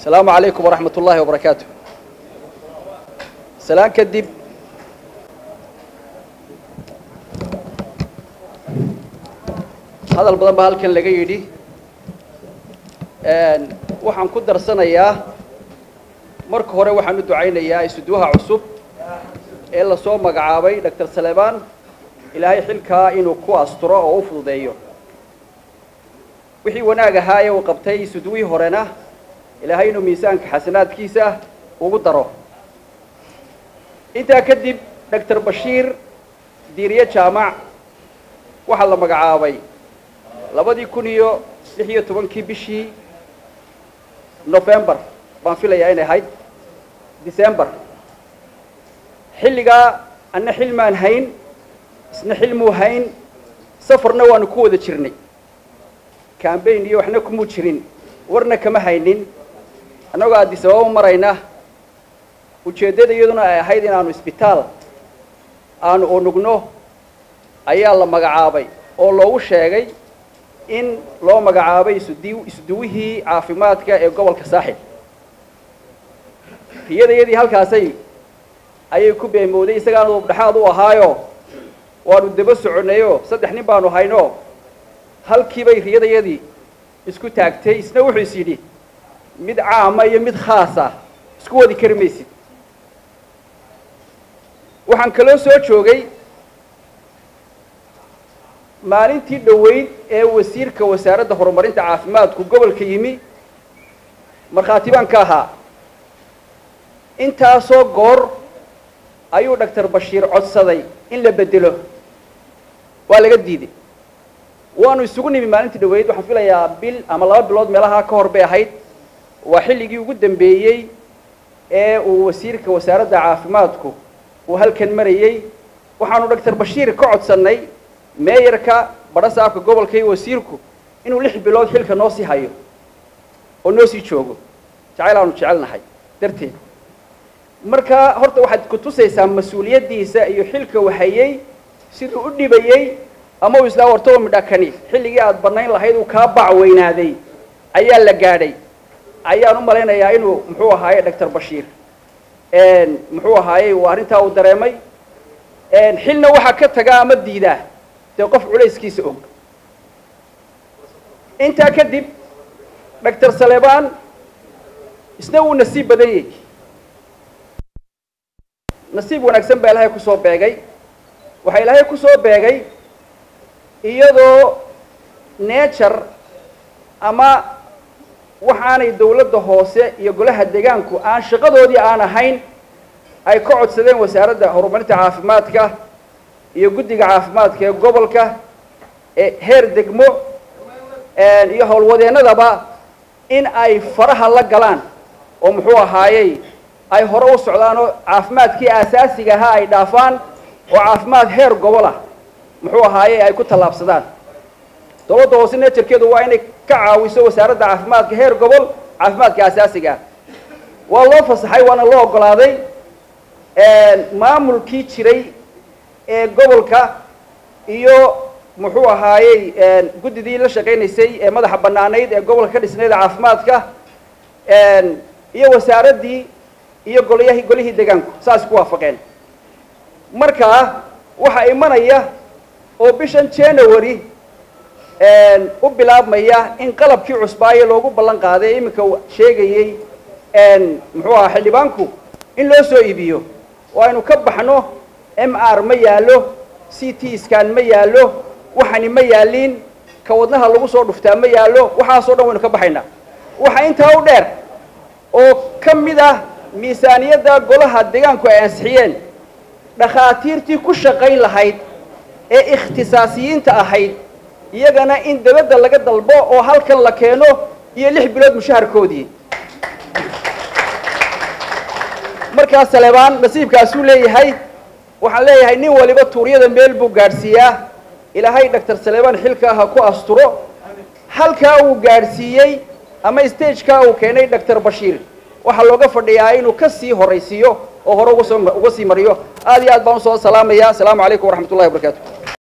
السلام عليكم ورحمة الله وبركاته سلام كدب هذا البضان بهالكن لقى يدي waxaan ku darsanayaa marka hore waxaan u ducaynayaa isuduwaha cusub ee lasoo magacaabay doctor saleban ilaahay xilkaa inuu ku asturo oo u fududeeyo wixii wanaag ahaa ee uu qabtay isuduwihii horena ilaahay inuu miisaanka xasanaadkiisa ugu daro intaa kadib doctor bashiir diiriye jaamac waxaa la magacaabay labadii kun iyo lix iyo tobankii bishii november baan filayaa inay ahayd december xilligaa anna xilmaan hayn isna xilmuu hayn safarna waanu ku wada jirnay cambaign iyo waxna kumuu jirin warna kama haynin annagoo addis ababa marayna ujeeddada iyaduna ay ahayd inaanu isbitaal aanu unugno ayaa la magacaabay oo loogu sheegay in loo magacaabay isudi isuduwihii caafimaadka ee gobolka saaxib riyadayadii halkaasay ayay ku beemooday isagaana dhexaad u ahaayo waanu daba soconnayo saddex nin baanu hayno halkiibay riyadayadii isku taagtay isna wuxuu is yidhi mid caama iyo mid khaasa isku wadi kari maysid waxaan kaloo soo joogay maalintii dhoweyd ee wasiirka wasaaradda horumarinta caafimaadku gobolka yimi markhaati baan ka ahaa intaasoo goor ayuu doctor bashiir codsaday in la bedelo waa laga diiday waanu isugu nimi maalintii dhoweyd waxaan filayaa bil ama laba bilood meelaha ka hor bay ahayd waa xilligii ugu dambeeyey ee uu wasiirka wasaaradda caafimaadku uu halkan marayey waxaanu doctor bashiir ka codsannay meeyarka badhasaabka gobolka iyo wasiirku inuu lix bilood xilka noo sii hayo oo noo sii joogo jacayl aanu jecelnahay darteed marka horta waxaad ku tusaysaa mas-uuliyaddiisa iyo xilka uu hayey siduu u dhibayey ama uu islaa wartaba midhakani xilligii aad bannayn lahayd uu kaa bac weynaaday ayaa la gaadhay ayaan u malaynayaa inuu muxuu ahaaye doctor bashiir muxuu ahaayey uu arrintaa uu dareemay xilna waxaa ka tagaa ama diidaa dee qof culayskiisa og intaa kadib doctor saleban isna wuu nasiib badan yahy nasiib wanaagsan baa ilaahay kusoo beegay waxaa ilaahay kusoo beegay iyadoo nature ama waxaanay dawladda hoose iyo golaha deegaanku aan shaqadoodii aan ahayn ay ka codsadeen wasaaradda horumarinta caafimaadka iyo guddiga caafimaadka ee gobolka ee heer degmo iyo howlwadeennadaba in ay faraha la galaan oo muxuu ahaayey ay hore u socdaan oo caafimaadkii aasaasiga ahaa ay dhaafaan oo caafimaad heer gobol ah muxuu ahaayey ay ku tallaabsadaan dawladda hoose neejarkeedu waa inay ka caawiso wasaaradda caafimaadka heer gobol caafimaadka aasaasiga ah waa loo fasaxay waana loo oggolaaday maamulkii jiray ee gobolka iyo muxuu ahaayey guddidii la shaqaynaysay ee madaxa bannaanayd ee gobolka ka dhisnayd caafimaadka iyo wasaaraddii iyo golyahi golihii deegaanku saas ku waafaqeen markaa waxaa imanaya oo bishan january u bilaabmaya in qalabkii cusbaaye loogu ballan qaaday ee iminka sheegayey muxuu ahaa xildhibaanku in loo soo iibiyo oo aynu ka baxno m r ma yaallo c t scan ma yaallo waxani ma yaaliin ka wadnaha lagu soo dhuftaa ma yaallo waxaasoo dhan waynu ka baxaynaa waxaa intaa u dheer oo ka mid ah miisaaniyadda golaha deegaanku ay ansixiyeen dhakhaatiirtii ku shaqayn lahayd ee ikhtisaasiyiinta ahayd iyagana in dabadda laga dalbo oo halkan la keeno iyo lix bilood mushaharkoodii markaa salebaan nasiibkaasuu leeyahay waxaan leeyahay nin waliba tuuryada meel buu gaadhsiiyaa ilaahay doctor salebaan xilkaa ha ku asturo halkaa uu gaadhsiiyey ama stagekaa uu keenay doctor bashiir waxaa looga fadhiyaa inuu ka sii horaysiiyo oo hore uga soo uga sii mariyo aad iyo aad baan usoo salaamaya asalaamu calaykum waraxmat ullahi wabarakatu